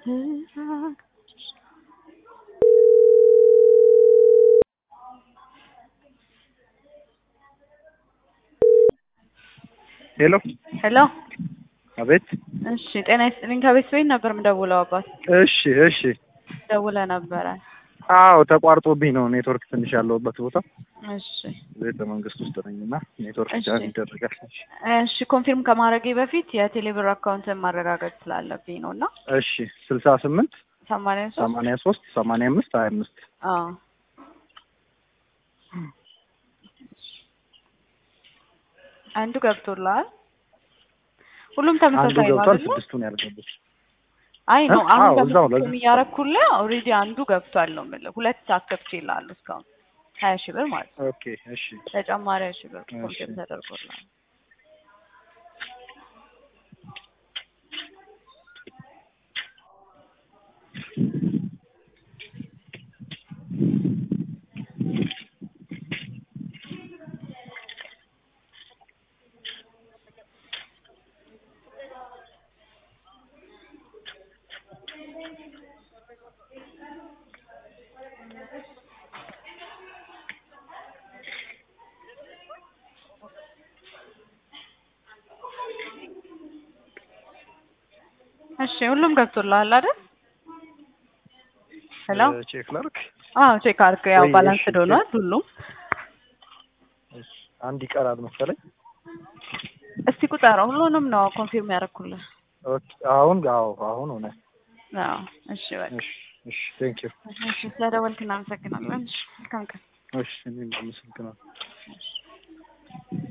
ሄሎ ሄሎ አቤት። እሺ ጤና ይስጥልኝ። ከቤት ቤት ነበር የምደውለው አባት እሺ እሺ። ደውለ ነበረ። አዎ ተቋርጦብኝ ነው ኔትወርክ ትንሽ ያለሁበት ቦታ እሺ ቤተ መንግስት ውስጥ ነኝ እና ኔትወርክ እሺ። ጃም ይደረጋል። እሺ እሺ ኮንፊርም ከማድረጌ በፊት የቴሌብር አካውንትን ማረጋገጥ ስላለብኝ ነው እና እሺ ስልሳ ስምንት ሰማንያ ሶስት ሰማንያ ሶስት ሰማንያ አምስት ሀያ አምስት አዎ አንዱ ገብቶልሃል። ሁሉም አንዱ ተመሳሳይ ነው ገብቷል፣ አይደለ? ስድስቱን ያልገቡት አይ ነው እ? አሁን አዎ፣ እዛው ነው። በምስክም እያረኩልህ ኦልሬዲ አንዱ ገብቷል ነው የምልህ። ሁለት አስገብቼልሃለሁ እስካሁን ሀያ ሺህ ብር ማለት ነው። ኦኬ እሺ ተጨማሪ ሀያ ሺህ ብር እሺ። ኮንፊርም ተደርጎልሃል። እሺ ሁሉም ገብቶልሃል አይደል? ሄሎ እ፣ ቼክ ላድርግ። አዎ ቼክ አድርግ። ያው ወይ ባላንስ እሺ፣ ሆኗል ሁሉም። እሺ፣ አንድ ይቀራል መሰለኝ። እስቲ ቁጠረው። ሁሉንም ነው ኮንፊርም ያደረኩልህ። ኦኬ አሁን አዎ አሁን ሆነ። አዎ እሺ በቃ እሺ እሺ ቴንክ ዩ እሺ ስለደወልክ እናመሰግናለን። እሺ መልካም ቀን። እሺ እኔም አመሰግናለሁ።